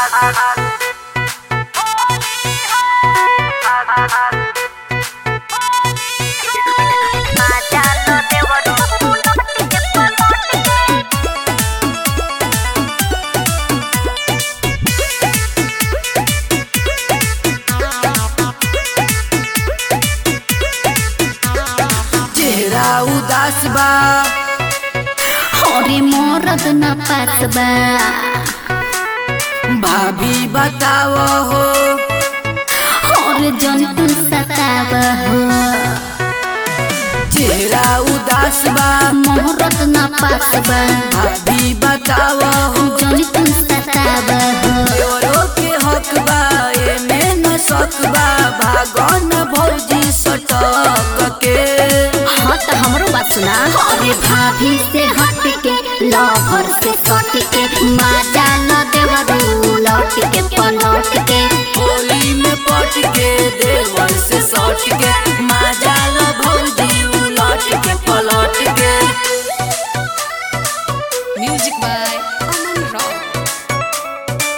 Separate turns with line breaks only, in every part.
चेहरा उदास बा
अरे मरद न पास बा
भाभी बताव हो
और जंतु सताव हो
चेहरा उदास बा
मरद न पास बा
भाभी बताव हो
जंतु सताव हो
देवरो के हक बा एमे न शक बा भागन भौजी सटक के
हाँ तो हमरो बात सुना अरे भाभी से हट के लवर से सट के माजा न देवरू लौट के पलट के
होली में पट के देवर से सट के माजाल भौजी उलट के पलट के
Music by Aman Rao.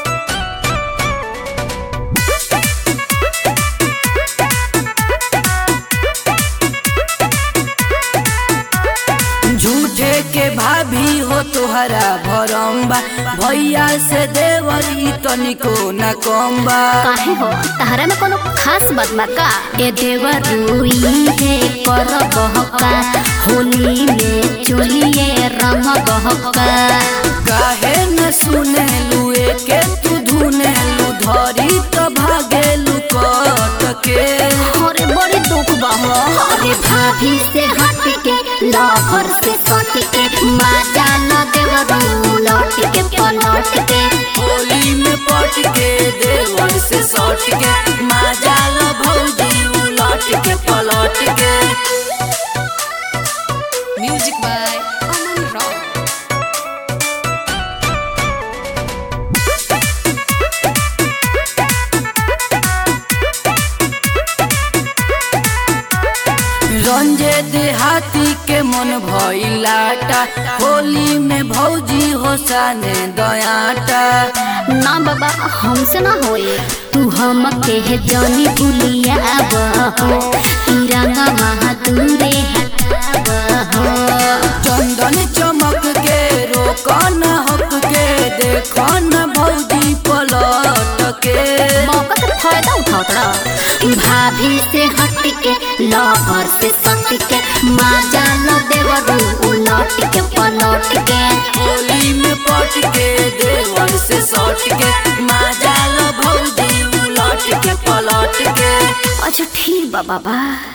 झूठे के भाभी हो तोहरा भरम बा भैया से देवर ई तनिको न कम बा
काहे हो तहरा में कोनो खास बात बा का ए देवरू है कर बहका होली में चोलिए रंग बहका
काहे न सुने लुए के तू धुने लू धरी तो भागे लू कट के
अरे बड़ी दुख बा हो अरे भाभी से हट के लवर से सट के माजा न देवरू लौट के पलट के
होली में पट के देवर से सट के माजाल भौजी उलट के पलट के
Music by Aman Rao.
रंजे देहाती के मन भइलाटा होली में भौजी हो साने दयाटा
ना बाबा हमसे ना होए तू हम के है जानी भूलिया हो तिरंगा महादूरे हटाव हो
चंदन चमक के रोकन हक के देखन भौजी पलट के
मौका का फायदा उठाओ भाभी से हट के लवर से सट के माजा न देवरू उलट के पलट के
होली में पट के देवर से सट के माजाल भौजी उलट के पलट के
अच्छा ठीक बा बाबा